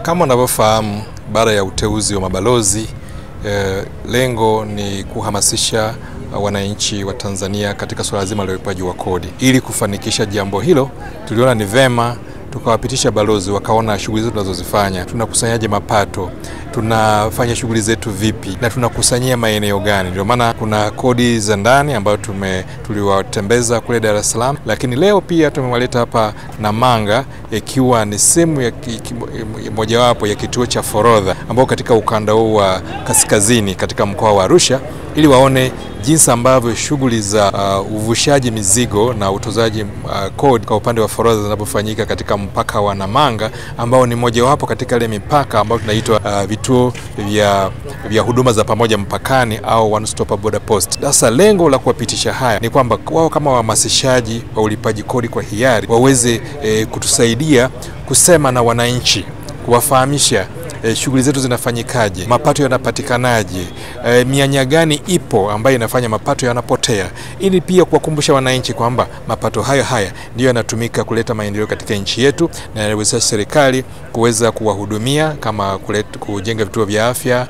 Kama unavyofahamu, baada ya uteuzi wa mabalozi eh, lengo ni kuhamasisha wananchi wa Tanzania katika suala zima la ulipaji wa kodi. Ili kufanikisha jambo hilo, tuliona ni vema tukawapitisha balozi wakaona shughuli zetu tunazozifanya, tunakusanyaje mapato, tunafanya shughuli zetu vipi na tunakusanyia maeneo gani. Ndio maana kuna kodi za ndani ambayo tume tuliwatembeza kule Dar es Salaam, lakini leo pia tumewaleta hapa Namanga, ikiwa ni sehemu ya mojawapo ya kituo cha forodha ambao katika ukanda huu wa kaskazini katika mkoa wa Arusha ili waone jinsi ambavyo shughuli za uh, uvushaji mizigo na utozaji uh, kodi kwa upande wa forodha zinavyofanyika katika mpaka wa Namanga ambao ni mojawapo katika ile mipaka ambayo tunaitwa uh, vituo vya, vya huduma za pamoja mpakani au one stop border post. Sasa lengo la kuwapitisha haya ni kwamba wao kama wahamasishaji wa ulipaji kodi kwa hiari waweze eh, kutusaidia kusema na wananchi kuwafahamisha E, shughuli zetu zinafanyikaje, mapato yanapatikanaje, e, mianya gani ipo ambayo inafanya mapato yanapotea, ili pia kuwakumbusha wananchi kwamba mapato hayo haya ndiyo yanatumika kuleta maendeleo katika nchi yetu na yanawezesha serikali kuweza kuwahudumia kama kuleta, kujenga vituo vya afya,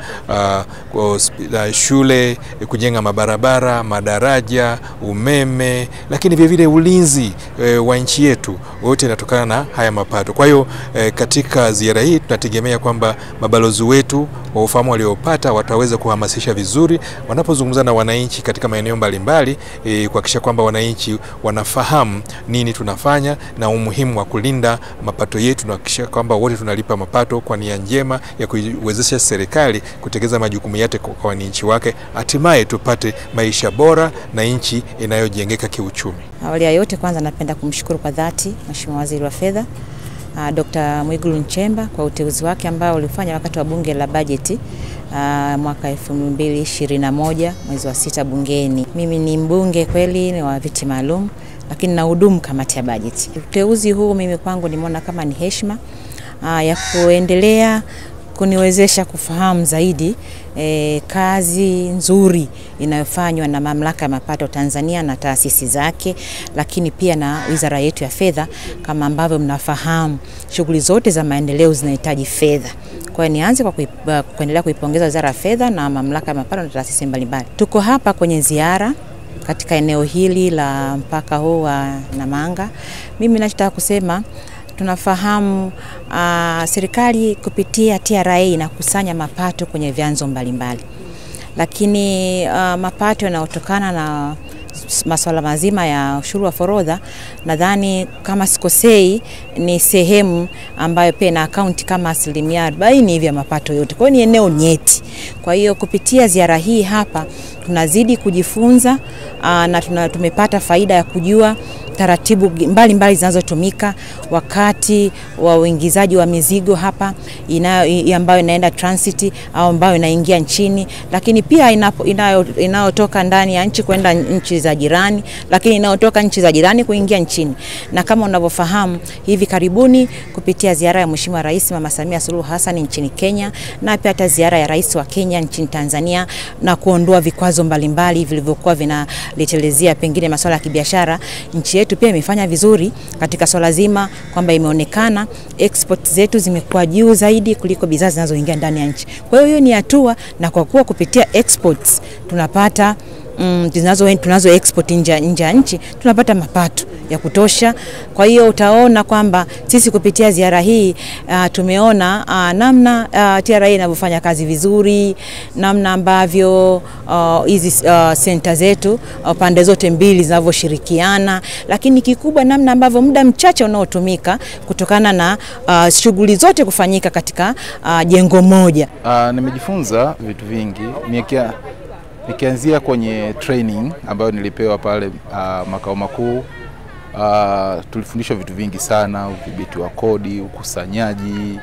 uh, uh, shule, kujenga mabarabara, madaraja, umeme, lakini vilevile ulinzi e, wa nchi yetu, wote inatokana na haya mapato. Kwa hiyo e, katika ziara hii tunategemea kwamba mabalozi wetu wa ufahamu waliopata wataweza kuhamasisha vizuri wanapozungumza na wananchi katika maeneo mbalimbali e, kuhakikisha kwamba wananchi wanafahamu nini tunafanya na umuhimu wa kulinda mapato yetu na kuhakikisha kwamba wote tunalipa mapato kwa nia njema ya kuiwezesha serikali kutekeleza majukumu yake kwa wananchi wake, hatimaye tupate maisha bora na nchi inayojengeka kiuchumi. Awali ya yote, kwanza napenda kumshukuru kwa dhati Mheshimiwa Waziri wa Fedha Uh, Dr. Mwigulu Nchemba kwa uteuzi wake ambao ulifanya wakati wa bunge la bajeti uh, mwaka 2021 mwezi wa sita bungeni. Mimi ni mbunge kweli ni wa viti maalum, lakini na hudumu kamati ya bajeti. Uteuzi huu mimi kwangu nimeona kama ni heshima uh, ya kuendelea kuniwezesha kufahamu zaidi e, kazi nzuri inayofanywa na Mamlaka ya Mapato Tanzania na taasisi zake, lakini pia na wizara yetu ya fedha. Kama ambavyo mnafahamu, shughuli zote za maendeleo zinahitaji fedha. Kwa hiyo nianze kwa kuip, kuendelea kuipongeza wizara ya fedha na Mamlaka ya Mapato na taasisi mbalimbali. Tuko hapa kwenye ziara katika eneo hili la mpaka huu wa Namanga. Mimi ninachotaka kusema tunafahamu uh, serikali kupitia TRA inakusanya mapato kwenye vyanzo mbalimbali, lakini uh, mapato yanayotokana na masuala mazima ya ushuru wa forodha, nadhani kama sikosei, ni sehemu ambayo pia ina akaunti kama asilimia arobaini hivi ya mapato yote. Kwa hiyo ni eneo nyeti. Kwa hiyo kupitia ziara hii hapa tunazidi kujifunza aa, na tuna, tumepata faida ya kujua taratibu mbalimbali zinazotumika wakati wa uingizaji wa mizigo hapa inayo, ambayo inaenda transit au ambayo inaingia nchini, lakini pia inayotoka ndani ya nchi kwenda nchi za jirani, lakini inayotoka nchi za jirani kuingia nchini. Na kama unavyofahamu, hivi karibuni kupitia ziara ya Mheshimiwa Rais Mama Samia Suluhu Hassan nchini Kenya na pia hata ziara ya Rais wa Kenya nchini Tanzania na kuondoa vikwazo mbalimbali vilivyokuwa vinaletelezea pengine masuala ya kibiashara, nchi yetu pia imefanya vizuri katika swala zima kwamba imeonekana export zetu zimekuwa juu zaidi kuliko bidhaa zinazoingia ndani ya nchi. Kwa hiyo hiyo ni hatua, na kwa kuwa kupitia exports tunapata mm, tunazo, tunazo export nje nje ya nchi tunapata mapato ya kutosha. Kwa hiyo utaona kwamba sisi kupitia ziara hii uh, tumeona uh, namna uh, TRA inavyofanya kazi vizuri, namna ambavyo hizi uh, senta uh, zetu uh, pande zote mbili zinavyoshirikiana, lakini kikubwa namna ambavyo muda mchache unaotumika kutokana na uh, shughuli zote kufanyika katika uh, jengo moja. Uh, nimejifunza vitu vingi Nikia, nikianzia kwenye training ambayo nilipewa pale uh, makao makuu Uh, tulifundishwa vitu vingi sana, udhibiti wa kodi, ukusanyaji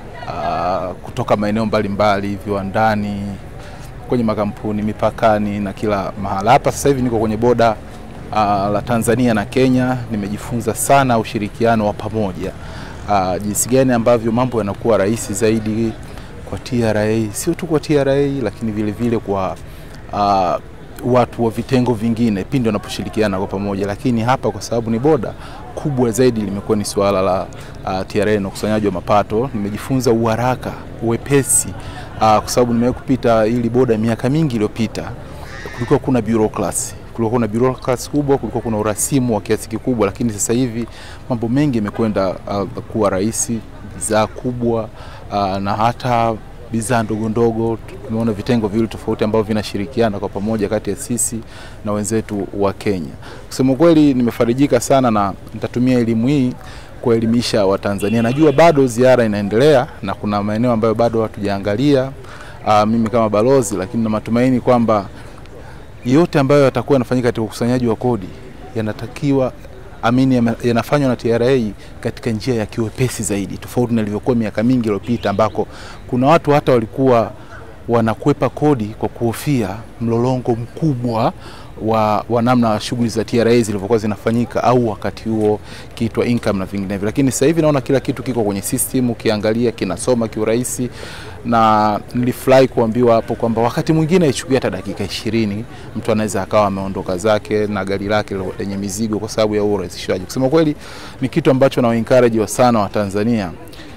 uh, kutoka maeneo mbalimbali, viwandani, kwenye makampuni, mipakani na kila mahala. Hapa sasa hivi niko kwenye boda uh, la Tanzania na Kenya. Nimejifunza sana ushirikiano wa pamoja, uh, jinsi gani ambavyo mambo yanakuwa rahisi zaidi kwa TRA, sio tu kwa TRA lakini vile vile kwa uh, watu wa vitengo vingine pindi wanaposhirikiana kwa pamoja, lakini hapa kwa sababu ni boda, kubwa zaidi limekuwa ni suala la uh, TRA na ukusanyaji wa mapato. Nimejifunza uharaka, uwepesi uh, kwa sababu nimewahi kupita ili boda miaka mingi iliyopita, kulikuwa kuna bureaucracy kulikuwa kuna bureaucracy kubwa, kulikuwa kuna urasimu wa kiasi kikubwa, lakini sasa hivi mambo mengi yamekwenda uh, kuwa rahisi, bidhaa kubwa uh, na hata bidhaa ndogo ndogo. Tumeona vitengo viwili tofauti ambavyo vinashirikiana kwa pamoja kati ya sisi na wenzetu wa Kenya. Kusema kweli, nimefarijika sana na nitatumia elimu hii kuelimisha Watanzania. Najua bado ziara inaendelea na kuna maeneo ambayo bado hatujaangalia uh, mimi kama balozi, lakini na matumaini kwamba yote ambayo yatakuwa yanafanyika katika ukusanyaji wa kodi yanatakiwa amini yanafanywa na TRA katika njia ya kiwepesi zaidi, tofauti na ilivyokuwa miaka mingi iliyopita, ambako kuna watu hata walikuwa wanakwepa kodi kwa kuhofia mlolongo mkubwa wa, wa namna shughuli za TRA zilivyokuwa zinafanyika au wakati huo kiitwa income na vinginevyo, lakini sasa hivi naona kila kitu kiko kwenye system, ukiangalia kinasoma kiurahisi, na nilifurahi kuambiwa hapo kwamba wakati mwingine ichukua hata dakika ishirini mtu anaweza akawa ameondoka zake na gari lake lenye mizigo kwa sababu ya urahisishaji. Kusema kweli ni kitu ambacho na encourage wa sana wa Tanzania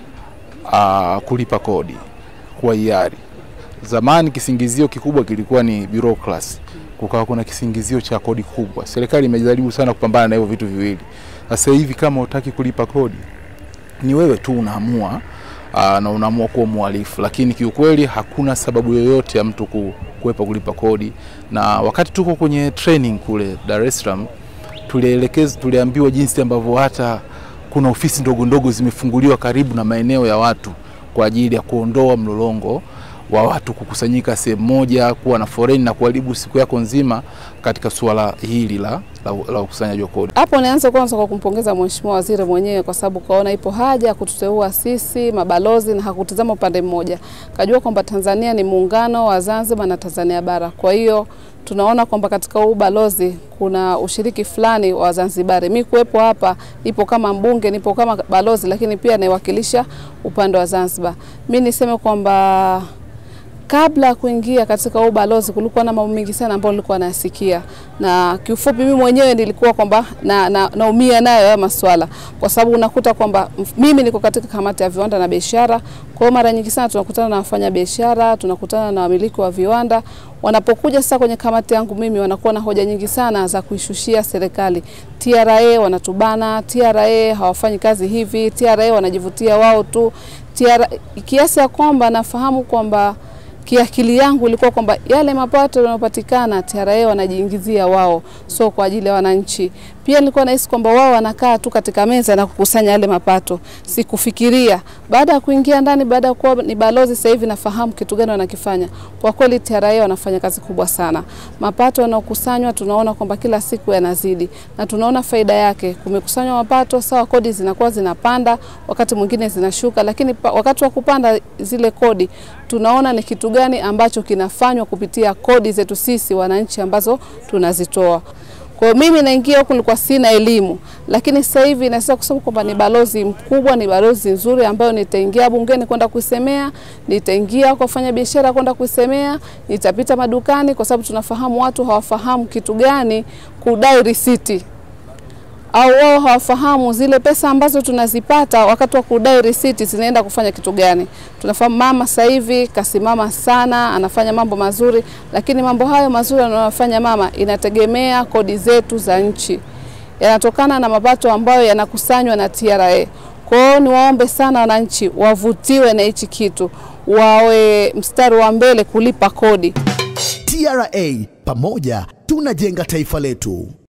uh, kulipa kodi kwa hiari. Zamani kisingizio kikubwa kilikuwa ni bureaucracy kukawa kuna kisingizio cha kodi kubwa. Serikali imejaribu sana kupambana na hivyo vitu viwili. Sasa hivi kama utaki kulipa kodi, ni wewe tu unaamua aa, na unaamua kuwa mhalifu, lakini kiukweli hakuna sababu yoyote ya mtu kuepa kulipa kodi. Na wakati tuko kwenye training kule Dar es Salaam, tulielekeza tuliambiwa jinsi ambavyo hata kuna ofisi ndogo ndogo zimefunguliwa karibu na maeneo ya watu kwa ajili ya kuondoa mlolongo wa watu kukusanyika sehemu moja, kuwa na foreni na kuharibu siku yako nzima katika suala hili la, la, la ukusanyaji wa kodi. Hapo nianze kwanza kwa kumpongeza Mheshimiwa Waziri mwenyewe kwa sababu kaona ipo haja ya kututeua sisi mabalozi na hakutazama upande mmoja, kajua kwamba Tanzania ni muungano wa Zanzibar na Tanzania bara. Kwa hiyo tunaona kwamba katika huu balozi kuna ushiriki fulani wa Zanzibari. Mi kuwepo hapa, nipo kama mbunge, nipo kama balozi, lakini pia naiwakilisha upande wa Zanzibar. Mi niseme kwamba kabla ya kuingia katika huu balozi kulikuwa na mambo mengi sana ambayo nilikuwa nayasikia, na kiufupi mimi mwenyewe nilikuwa kwamba na, na, naumia nayo haya maswala, kwa sababu unakuta kwamba mimi niko katika kamati ya viwanda na biashara. Kwa hiyo mara nyingi sana tunakutana na wafanya biashara, tunakutana na wamiliki wa viwanda. Wanapokuja sasa kwenye kamati yangu mimi, wanakuwa na hoja nyingi sana za kuishushia serikali. TRA wanatubana, TRA hawafanyi kazi hivi, TRA wanajivutia wao tu, TRA, kiasi ya kwamba nafahamu kwamba kiakili yangu ilikuwa kwamba yale mapato yanayopatikana TRA wanajiingizia wao, so kwa ajili ya wananchi. Pia nilikuwa nahisi kwamba wao wanakaa tu katika meza na kukusanya yale mapato. Sikufikiria baada ya kuingia ndani, baada ya kuwa ni balozi, sasa hivi nafahamu kitu gani wanakifanya. Kwa kweli TRA wanafanya kazi kubwa sana. Mapato yanayokusanywa tunaona kwamba kila siku yanazidi na tunaona faida yake. Kumekusanywa mapato sawa, kodi zinakuwa zinapanda, wakati mwingine zinashuka, lakini pa, wakati wa kupanda zile kodi tunaona ni kitu gani ambacho kinafanywa kupitia kodi zetu sisi wananchi ambazo tunazitoa. Kwa hiyo mimi naingia huku nilikuwa sina elimu, lakini sasa hivi naweza kusema kwamba ni balozi mkubwa, ni balozi nzuri ambayo nitaingia bungeni kwenda kuisemea, nitaingia kwa wafanya biashara kwenda kuisemea, nitapita madukani, kwa sababu tunafahamu watu hawafahamu kitu gani kudai risiti au wao hawafahamu zile pesa ambazo tunazipata wakati wa kudai risiti zinaenda kufanya kitu gani. Tunafahamu mama sasa hivi kasimama sana, anafanya mambo mazuri, lakini mambo hayo mazuri anayofanya mama inategemea kodi zetu za nchi, yanatokana na mapato ambayo yanakusanywa na TRA. Kwa hiyo niwaombe sana wananchi wavutiwe na hichi kitu, wawe mstari wa mbele kulipa kodi. TRA, pamoja tunajenga taifa letu.